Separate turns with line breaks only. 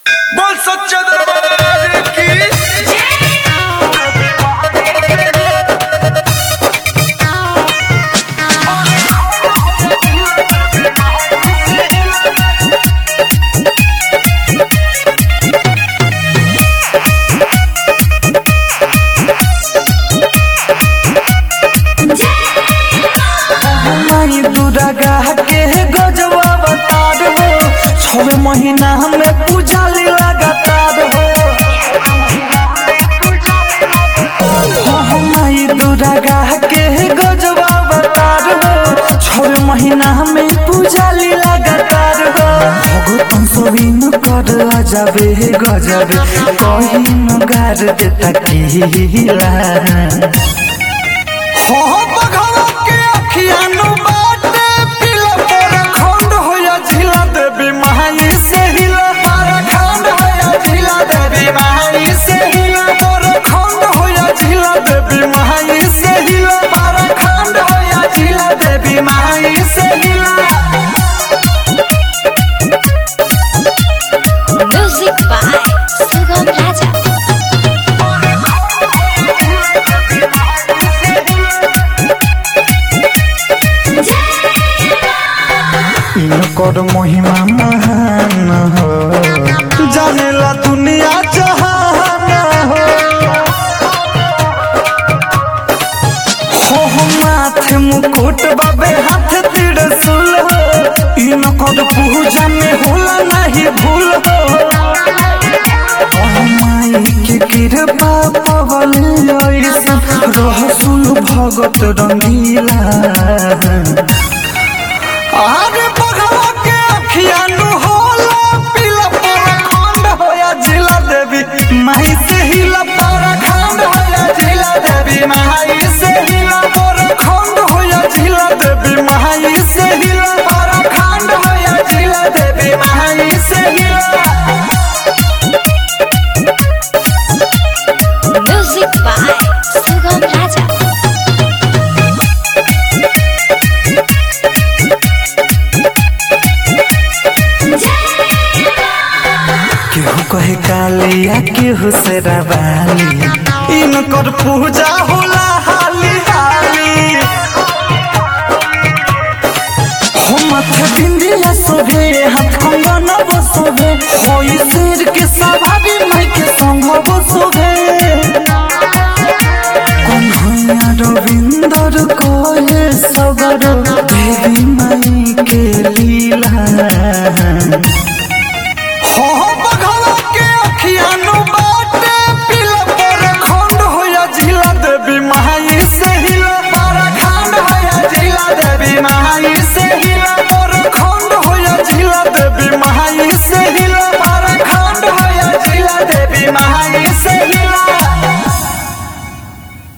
बोल सच्चा दरबार की
माई दुर्गा के गजवा बतार हो छवे महीना में पूजा ली लगातार हो हो माई दुर्गा के गजवा बतार हो छवे महीना में पूजा ली लगातार हो भगतन सोबिन कर अजबे गजबे कहिन गार देता किला हो बघवा के अखियानु बाटे पिला पर खंड होया झिला देवी महाई से हिला पर खंड होया झिला देवी महाई से हिला पर खंड होया झिला देवी महाई से हिला पर खंड होया झिला देवी महाई से हिला
Music by Sugam Raja.
इनकर महिमा महान हो जानेला दुनिया जहान हो हो हो माथे मुकुट बाबे हाथ त्रिशूल हो इनकर पूजा में होला नहीं भूल हो ओ माई के कृपा पवल ऐसन रहसुल भगत रंगीला आगे बघवा के अखियानु होला पीला पर खंड होया जिला देवी माई से हिला पर खंड होया जिला देवी माई से हिला पर खंड होया जिला देवी माई से हिला पर खंड होया जिला देवी माई से हिला
Music by Sugam Raja.
केहू कहे कालिया केहू से रवाली इनकर पूजा होला हाली हाली हो मथ बिंदिया सोभे हाथ कंगन बसोभे होई